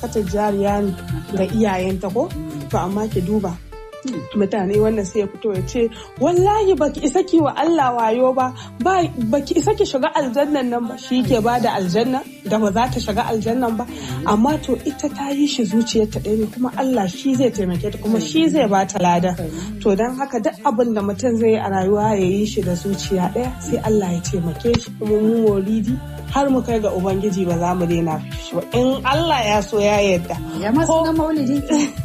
sadakatar jariya ne ga iyayenta ko to amma ki duba mutane wannan sai ya fito ya ce wallahi baki isa ki wa Allah wayo ba baki isa ki shiga aljannan nan ba shi ke bada aljanna da ba za ta shiga aljannan ba amma to ita ta yi shi zuciyarta ɗaya ne kuma Allah shi zai taimake ta kuma shi zai ba ta lada to don haka duk abin da mutum zai yi a rayuwa ya yi shi da zuciya ɗaya sai Allah ya taimake shi kuma mu maulidi har mu kai ga ubangiji ba za mu daina shi ba in Allah ya so ya yarda ya masu na maulidi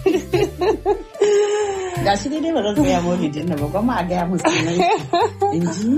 ga shi dai ba zan tsaya maulidin na ba gwamma a gaya musu ne in ji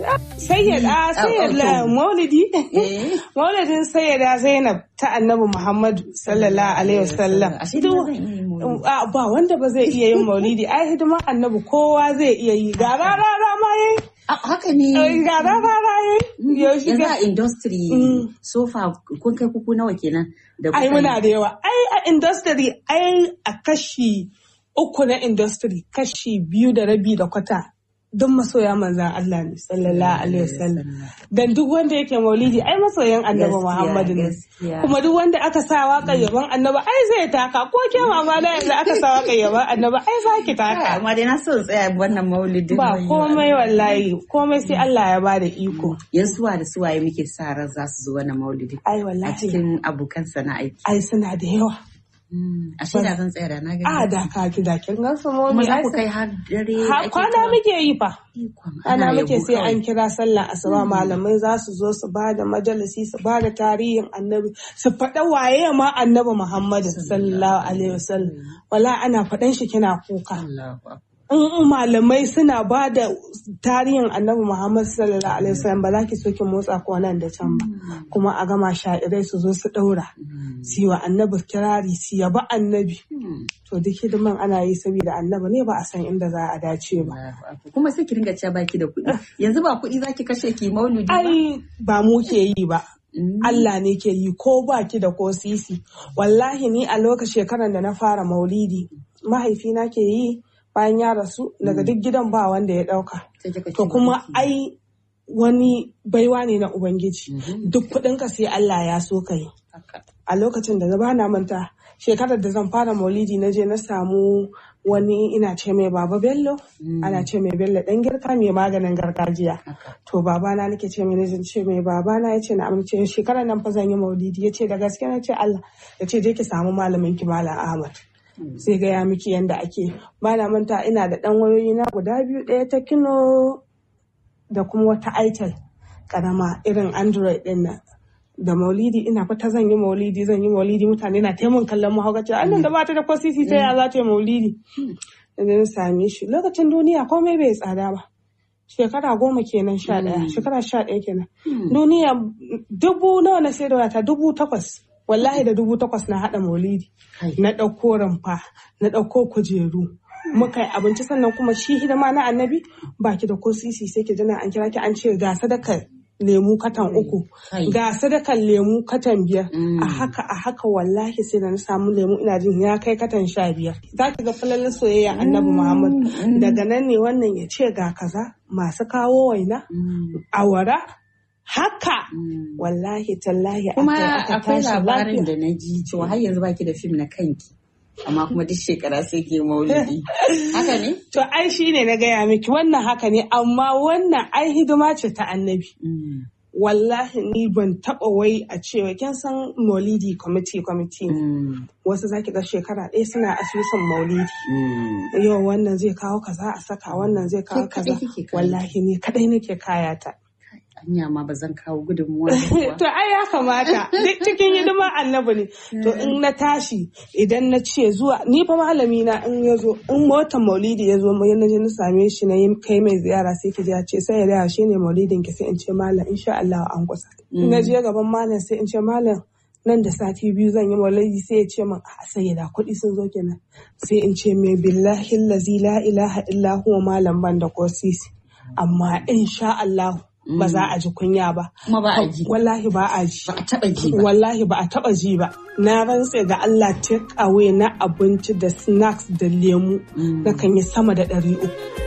sayyada sayyada maulidi eh maulidin sayyada zainab ta annabi muhammadu sallallahu alaihi wasallam Ashe dai ba zan iya yin maulidi. a ba wanda ba zai iya yin maulidi ai hidimar annabi kowa zai iya yi ga rara ma yayi Ah, haka ne ga rara yayi yaushe yanzu ga a industry Mm. sofa kun kai kuku nawa kenan da ai kuka muna yi? da yawa ai a industry ai a kashi uku na industry kashi biyu da rabi da kwata duk masoya manzan Allah ne sallallahu alaihi wasallam dan duk wanda yake maulidi ai masoyan annabi Gaskiya, Muhammadu ne gaskiya. kuma duk wanda aka sa waƙar yaban annabi ai zai taka ko ke mama na yanzu aka sa waƙar yaban annabi ai za ki Kai, taka amma dai na so in tsaya wannan maulidin ba wayo. komai wallahi komai sai Allah ya bada iko yan suwa da suwaye muke sa ran za su zo wannan maulidi ai a wallahi cikin abokan sana'aiki ai suna da yawa a shi da zan tsaya da na gani a da ka ki da kin ga su kuma momi za ai ku kai har dare Ha, ake kwana ta- muke yi fa. Ikon Ana Allah, muke yabo sai kawai. an kira sallah asuba malamai za su zo su ba da majalisi su ba da tarihin annabi su faɗa waye ma annabi Muhammadu sallallahu alaihi wasallam wala ana faɗan shi kina kuka Allahu Akbar. in malamai suna ba da tarihin annabi Muhammadu sallallahu alaihi wasallam ba za ki so ki motsa ko nan da can ba kuma a gama sha'irai su zo su ɗaura su yi wa annabi kirari su yaba annabi Hmm. to duk hidiman ana yi saboda annabi ne ba a san inda za a dace ba Allahu Akbar. kuma sai ki ringa cewa baki da kuɗi yanzu ba kuɗi zaki kashe ki maulidi ba ai ba mu ke yi ba Mm. Allah ne ke yi ko baki da ko sisi wallahi ni a lokacin shekarar da na fara maulidi mahaifina ke yi bayan ya rasu daga duk gidan ba wanda ya dauka Sai kika to ce kuma baki. ai wani baiwa ne na ubangiji Mhm. duk kudinka sai Allah ya so ka yi Haka. a lokacin da ba na manta shekarar da zan fara maulidi na je na samu wani ina ce mai baba bello ana ce mai bello dan girka mai maganin gargajiya Haka. to babana nake ce mai najin ce mai babana ya ce na amince shekarar nan fa zan yi maulidi ya ce da gaske na ce Allah ya ce je ki samu malamin ki malam Ahmad sai gaya miki yanda ake ba na manta ina da dan wayoyi na guda biyu ɗaya ta kino da kuma wata itel karama irin android din nan da maulidi ina fata zan yi maulidi zan yi maulidi mutane na taimun kallon mahaukaci annan da bata da ko sisi ta ya za ta yi maulidi da na same shi lokacin duniya komai bai tsada ba shekara goma kenan sha ɗaya shekara sha ɗaya kenan duniya dubu nawa na sai da wata dubu takwas wallahi da dubu takwas na haɗa maulidi Kai. na ɗauko rumfa na ɗauko kujeru muka yi abinci sannan kuma shi hidima na annabi baki da ko sisi sai ki jana an kira ki an ce ga sadakar lemu katan uku Kai. ga sadakan lemu katan biyar Mm. a haka a haka wallahi sai da na samu lemu ina jin ya kai katan sha biyar za ki ga falalin soyayya annabi muhammad daga nan ne wannan ya ce ga kaza masu kawo waina Mm. awara haka Mm. wallahi tallahi kuma aka- aka akwai tashi labarin lafiya. da na ji cewa har yanzu baki da fim na kanki amma kuma duk shekara sai ke maulidi haka ne to ai shine na gaya miki wannan haka ne amma wannan ai hidima ce ta annabi Mm. wallahi ni ban taba wai a cewa kin san maulidi committee committee ne. Mm. wasu zaki ga shekara ɗaya suna asusun maulidi Mm. yau wannan zai kawo kaza a saka wannan zai kawo Kai kaza kaɗai kike kaya. wallahi ni kadai nake kayata anya ma ba zan kawo gudunmuwa da kuwa. to ai ya kamata duk cikin hidimar annabi ne to in na tashi idan na ce zuwa ni fa malami na in ya zo in motar maulidi ya zo mai na je na same shi na yi kai mai ziyara sai ki ji ya ce sai ya da shi ne maulidin ki sai in ce malam insha Allah an kusa in na je gaban malam sai in ce malam nan da sati biyu zan yi maulidi sai ya ce min a sai da kuɗi sun zo kenan sai in ce mai billahi lazi la ilaha illa huwa malam ban da ko sisi amma insha Allah ba za a ji kunya ba kuma ba a ji wallahi ba a ji ba a taba ji ba wallahi ba a taba ji ba na rantse ga Allah take away na abinci da snacks da lemu na kan yi sama da ɗari uku